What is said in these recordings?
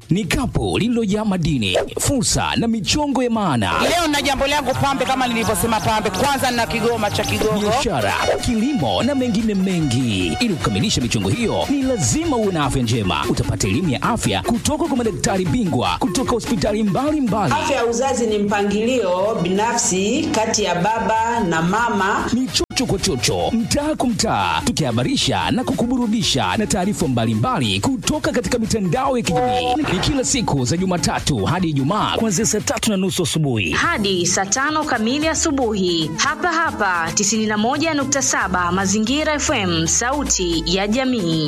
ni kapu lililojaa madini, fursa na michongo ya maana, Leo na jambo langu pambe, kama nilivyosema pambe, kwanza na kigoma cha Kigogo. biashara, kilimo na mengine mengi. Ili kukamilisha michongo hiyo, ni lazima uwe na afya njema. Utapata elimu ya afya kutoka kwa madaktari bingwa kutoka hospitali mbalimbali. Afya ya uzazi ni mpangilio binafsi kati ya baba na mama. ni chocho kwa chocho, mtaa kwa mtaa, tukihabarisha na kukuburudisha na taarifa mbalimbali kutoka katika mitandao ya kijamii. Ni kila siku za Jumatatu hadi Ijumaa kuanzia saa tatu na nusu asubuhi. hadi saa tano kamili asubuhi hapa hapa 91.7 Mazingira FM, sauti ya jamii.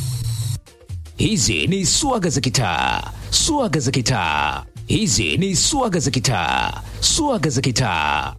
Hizi ni swaga za kitaa, swaga za kitaa. Hizi ni swaga za kitaa, swaga za kitaa.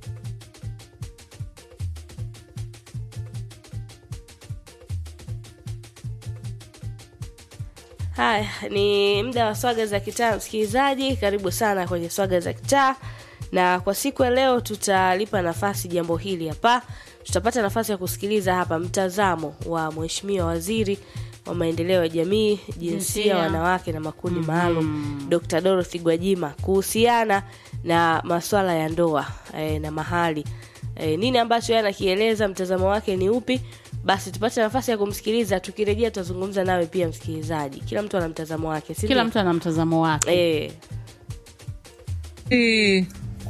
Haya, ni muda wa swaga za kitaa. Msikilizaji, karibu sana kwenye swaga za kitaa, na kwa siku ya leo tutalipa nafasi jambo hili hapa. Tutapata nafasi ya kusikiliza hapa mtazamo wa Mheshimiwa Waziri wa Maendeleo ya Jamii, Jinsia, Jinsia. Wanawake na Makundi Maalum, Dr. Dorothy Gwajima kuhusiana na masuala ya ndoa e, na mahali e, nini ambacho yeye anakieleza, mtazamo wake ni upi? Basi tupate nafasi ya kumsikiliza. Tukirejea tutazungumza nawe pia msikilizaji. Kila mtu ana mtazamo wake, si kila ndio? mtu ana mtazamo wake eh, Mimi-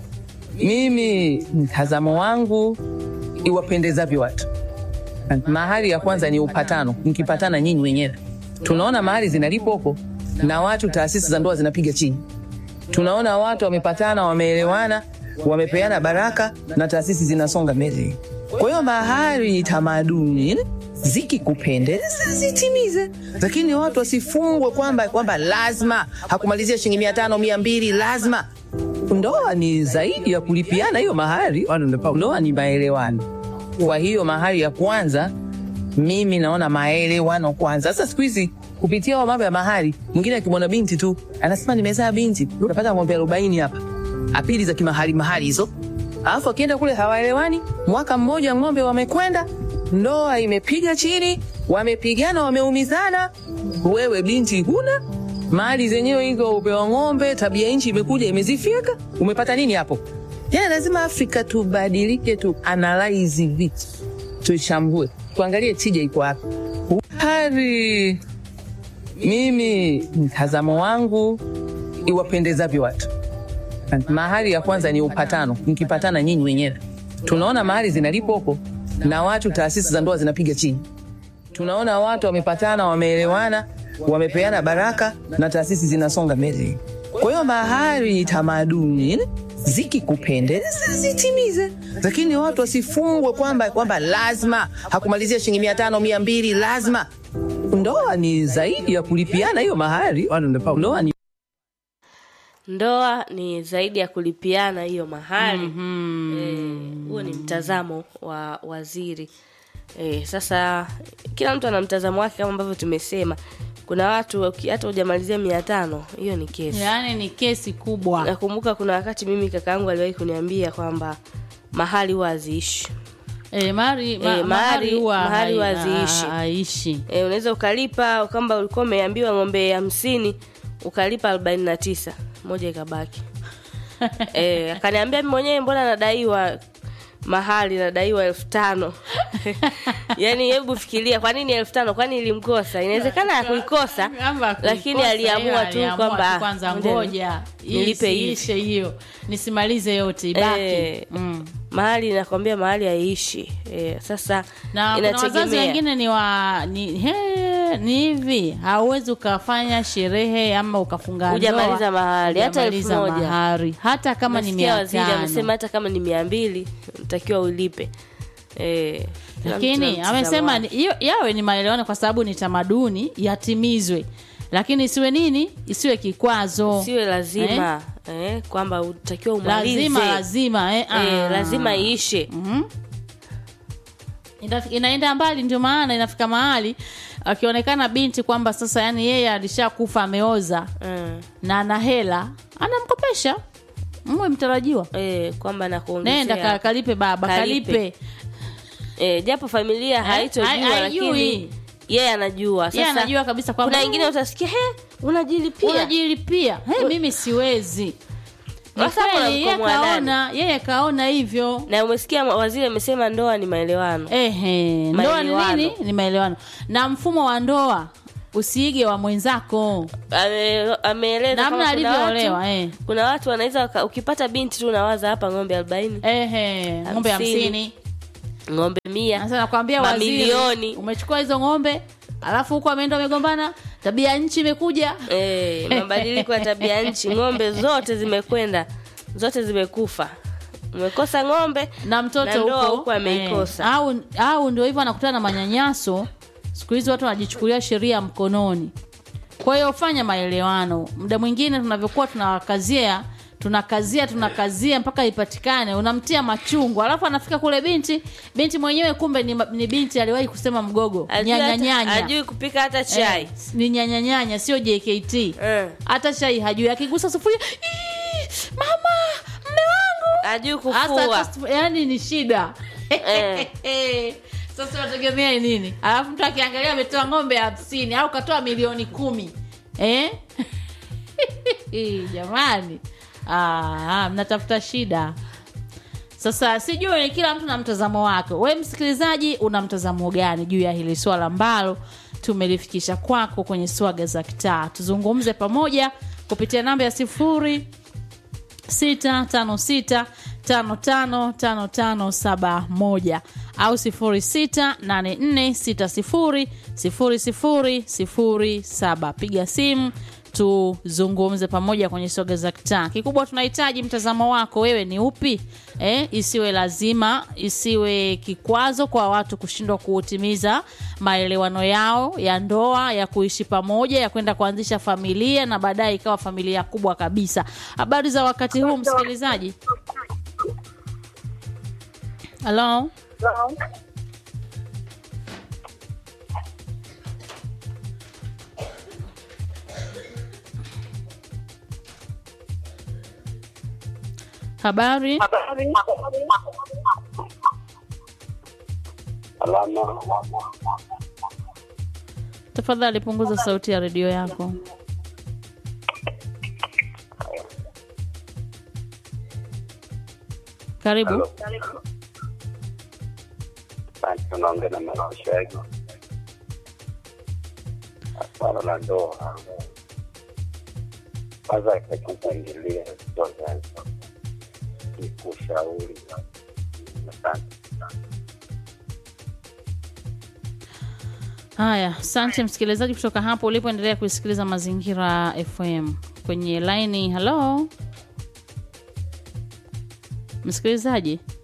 mimi mtazamo wangu iwapendezavyo watu. Mahali ya kwanza ni upatano, mkipatana nyinyi wenyewe. Tunaona mahali zinalipo huko na watu, taasisi za ndoa zinapiga chini. Tunaona watu wamepatana, wameelewana, wamepeana baraka na taasisi zinasonga mbele. Kwa hiyo mahali ni tamaduni zikikupendeza zitimize, lakini watu wasifungwe kwamba kwamba lazima hakumalizia shilingi mia tano mia mbili lazima ndoa ni zaidi ya kulipiana hiyo mahari. Ndoa ni maelewano. Kwa hiyo mahari ya kwanza, mimi naona maelewano kwanza. Sasa siku hizi kupitia wa mambo ya mahari, mwingine akimwona binti tu anasema nimezaa binti, unapata ng'ombe arobaini hapa, apili za kimahari mahari hizo, alafu akienda kule hawaelewani. Mwaka mmoja ng'ombe wamekwenda, ndoa imepiga chini, wamepigana, wameumizana, wewe binti huna mali zenyewe hizo upewa ng'ombe, tabia nchi imekuja imezifyeka. Umepata nini hapo? Yani lazima Afrika tubadilike, tu analyze vitu, tuchambue, tuangalie tija iko wapi. Hari mimi mtazamo wangu iwapendezavyo watu. Mahali ya kwanza ni upatano, mkipatana nyinyi wenyewe. Tunaona mahali zinalipo huko na watu, taasisi za ndoa zinapiga chini tunaona watu wamepatana, wameelewana, wamepeana baraka na taasisi zinasonga mbele. Kwa hiyo mahari ni tamaduni, zikikupendeza zitimize, lakini watu wasifungwe kwamba kwamba lazima hakumalizia shilingi mia tano mia mbili lazima. Ndoa ni zaidi ya kulipiana hiyo mahari. Ndoa ni ndoa ni zaidi ya kulipiana hiyo mahali Eh, huo ni mtazamo wa waziri eh, sasa kila mtu ana mtazamo wake kama ambavyo tumesema kuna watu uki- hata hujamalizia mia tano hiyo ni kesi yaani ni kesi kubwa nakumbuka kuna wakati mimi kaka yangu aliwahi kuniambia kwamba mahali huwa haziishi e, mari, ma, Eh, mahari mahari- huwa mahari huwa hai- haziishi. ha- haishi e, unaweza ukalipa kwamba ulikuwa umeambiwa ng'ombe hamsini ukalipa arobaini na tisa moja ikabaki e, akaniambia mimi mwenyewe mbona nadaiwa mahali nadaiwa elfu tano yaani hebu fikiria kwa nini elfu tano kwani ilimkosa inawezekana akuikosa Kwamba lakini kuikosa aliamua hiyo, tu aliamua kwamba tu kwanza ah, ngoja ngoja nilipe hivi. isiishe hiyo nisimalize yote ibaki Eh, mm. mahali nakwambia mahali haiishi e, sasa na kuna wazazi inategemea wengine ni wa ni, he, ni hivi hauwezi ukafanya sherehe ama ukafunga ndoa, Hujamaliza mahari, hata elfu hujamaliza moja. mahari hata kama ni Nasikia mia waziri tano amesema hata kama ni mia mbili ntakiwa ulipe e, kila mtu na lakini mtazamo amesema wake. ni- hiyo yawe ni maelewano kwa sababu ni tamaduni yatimizwe lakini isiwe nini isiwe kikwazo siwe lazima eh, kwamba utakiwa umalize lazima lazima eh, eh, ah. lazima iishe Mhm. Ina- inaenda mbali ndio maana inafika mahali akionekana binti kwamba sasa yani yeye alishakufa ameoza mm. na ana hela anamkopesha mwe mtarajiwa eh, kwamba nenda nakuongezea ka- kalipe baba Kalipe. kalipe eh, japo familia haitojua hai- haijui. lakini yeye anajua yeye Sasa, anajua kabisa kwamba kuna wengine utasikia he unajilipia unajilipia hey, mimi siwezi ni Sasa hapo kweli yeye unamkomoa nani? kaona yeye kaona hivyo na umesikia ma- waziri amesema ndoa ni maelewano Ehe, ndoa ni Maelewano. nini? Ni maelewano. Na mfumo wa ndoa usiige wa mwenzako. Ame- ameeleza Namna kama kuna alivyoolewa, watu- eh. kuna watu wanaweza waka- ukipata binti tu unawaza hapa ng'ombe arobaini Ehe, ng'ombe Hamsini. hamsini. ng'ombe mia Sasa nakwambia waziri, Mamilioni. umechukua hizo ng'ombe alafu huko ameenda amegombana, tabia ya nchi imekuja. Eh, mabadiliko ya tabia nchi ng'ombe zote zimekwenda zote zimekufa umekosa ng'ombe na mtoto na ndoa huko huko ameikosa eh, au au ndio hivyo anakutana na manyanyaso siku hizi watu wanajichukulia sheria mkononi kwa hiyo fanya maelewano muda mwingine tunavyokuwa tunawakazia tunakazia tunakazia mpaka ipatikane unamtia machungu alafu anafika kule binti binti mwenyewe kumbe ni, ma- ni binti aliwahi kusema mgogo Ajui hata- nyanyanyanya ajui kupika hata chai Eh, ni nyanyanyanya sio jkt Eh. hata chai hajui akigusa sufuria "Ii, mama mme wangu ajui hasa kufua hata- yani ni shida Eh. sasa unategemea nini alafu mtu akiangalia ametoa ng'ombe hamsini au katoa milioni kumi eh? jamani ah, mnatafuta shida sasa sijui kila mtu na mtazamo wake we msikilizaji una mtazamo gani juu ya hili swala ambalo tumelifikisha kwako kwenye swaga za kitaa tuzungumze pamoja kupitia namba ya sifuri 656555571 au 0684600007 piga simu tuzungumze pamoja kwenye soga za kitaa kikubwa tunahitaji mtazamo wako wewe ni upi eh, isiwe lazima isiwe kikwazo kwa watu kushindwa kuutimiza maelewano yao ya ndoa ya kuishi pamoja ya kwenda kuanzisha familia na baadaye ikawa familia kubwa kabisa habari za wakati huu msikilizaji halo habari Salama. tafadhali punguza sauti ya redio yako karibu Asante, unaongea na Malashagi. Swala la ndoa kwanza itakupangilia zote ni kushauri. Asante. haya asante msikilizaji kutoka hapo ulipoendelea kuisikiliza mazingira fm kwenye laini halo msikilizaji